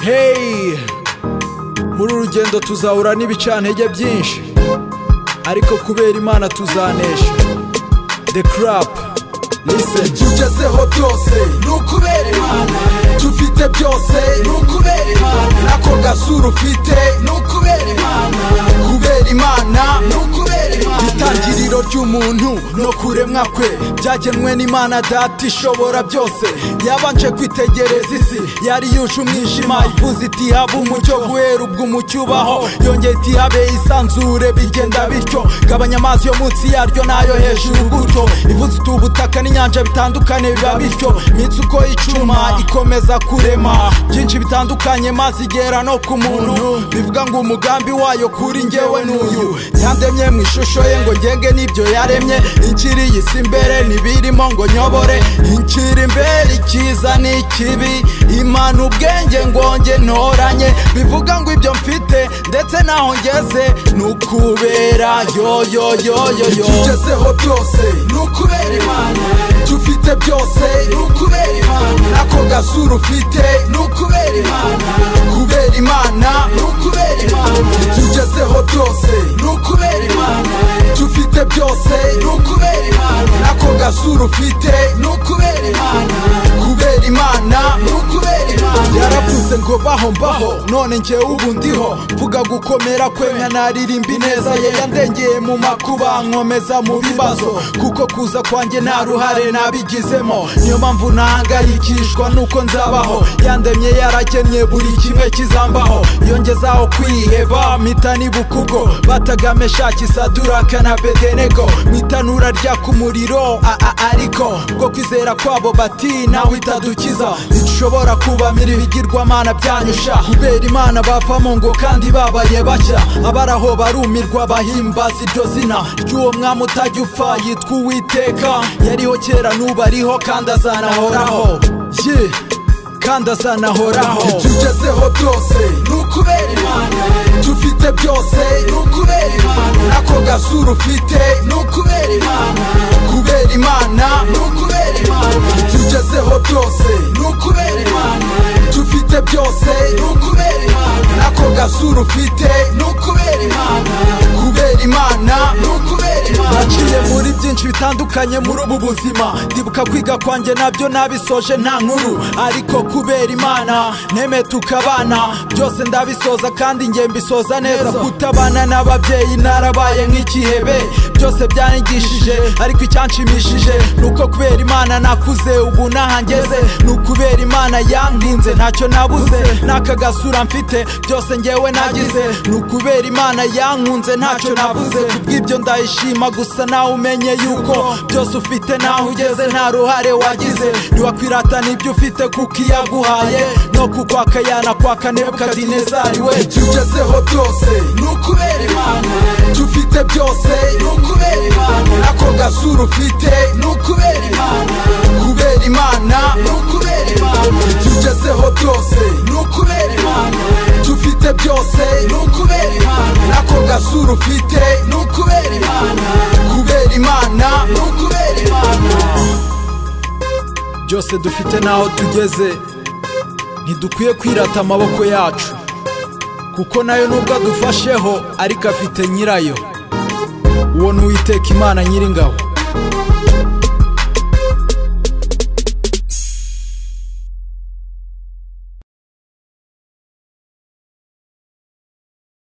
heyi muri uru rugendo tuzahura n'ibicantege byinshi ariko kubera imana tuzanesha the crap listen tugezeho byose ni ukubera imana tufite byose ni ukubera imana ako gasura ufite ni ukubera imana kubera imana ni ukubera imana itangiriro ry'umuntu no kuremwa kwe byagenwe n'imana data ishobora byose yabanje kwitegereza isi yari yuje umwijima ivuze iti habe umucyo guhera ubwo umucyo ubaho yongeye iti habe isanzure bigenda bityo gabanya amazi yo munsi yaryo n'ayo hejuru gutyo ivuze iti ubutaka n'inyanja bitandukane biba bityo iminsi uko icuma ikomeza kurema byinshi bitandukanye maze igera no ku muntu bivuga ngo umugambi wayo kuri njyewe n'uyu yandemye mu ishusho ye ngo ngenge n'ibyo yaremye inkiri isi imbere ntibirimo ngo nyobore inkiri imbere icyiza n'ikibi imana ubwenge ngonge ntoranye bivuga ngo ibyo mfite ndetse naho ngeze ni ukubera yoyoyoyoyo tugezeho byose ni ukubera imana dufite byose ni ukubera imana nako gasura ufite ni ukubera imana kubera imana ni ukubera imana tugezeho byose ni ukubera imana dufite byose ni ukubera imana nako gasura ufite ni ukubera imana kubera imana ni ukubera imana yaravuze ngo baho mbaho none njyewe ubu ndiho mvuga gukomera kwe nkanaririmba ineza ye yandengeye mu makuba nkomeza mu bibazo kuko kuza kwanjye nta ruhare nabigizemo niyo mpamvu ntahangayikishwa nuko nzabaho yandemye yarakennye buri kimwe kizambaho yongezaho kwiheba mpita nibukugo batagame shakisa duraka na bedenego mu itanura rya ku muriro a- a- ariko bwo kwizera kwabo bati nawe itadukiza ntidushobora kubamira ibigirwamana byanyusha kubera imana bavamo ngo kandi babaye bashya abaraho barumirwa bahimbaza iryo zina ry'uwo mwami utajya upfa yitwa uwiteka yariho kera n'ubu ariho kandi azanahoraho ye kandi azanahoraho tugezeho byose ni ukubera imana dufite byose ni ukubera imana nako gasura ufite ni ukubera imana kubera imana ni ukubera imana tugezeho byose ni ukubera imana dufite byose ni ukubera imana nako gasura ufite ni ukubera imana kubera imana ni ukubera imana naciye muri byinshi bitandukanye muri ubu buzima ndibuka kwiga kwanjye nabyo nabisoje nta nkuru ariko kubera imana neme tukabana byose ndabisoza kandi njye mbisoza neza kutabana n'ababyeyi narabaye nk'ikihebe byose byanyigishije ariko icyanshimishije ni uko kubera imana nakuze ubu nahangeze ni ukubera imana yankinze ntacyo nabuze n'aka gasura mfite byose njyewe nagize ni ukubera imana yankunze ntacyo nabuze kubw'ibyo ndayishima gusa nawe umenye yuko byose ufite naho ugeze nta ruhare wagize ntiwakwiratana ibyo ufite kuko iyaguhaye no kukwaka yanakwaka nebukadinezari we tugezeho byose ni ukubera imana dufite byose ni ukubera imana nako gasura ufite ni ukubera imana kubera imana ni ukubera imana tugezeho byose ni ukubera imana dufite byose ni ukubera imana nako gasura ufite ni ukubera imana kubera imana ni ukubera imana byose dufite n'aho tugeze ntidukwiye kwirata amaboko yacu kuko nayo nubwo adufasheho ariko afite nyirayo uwo ni uwiteka imana nyir'ingabo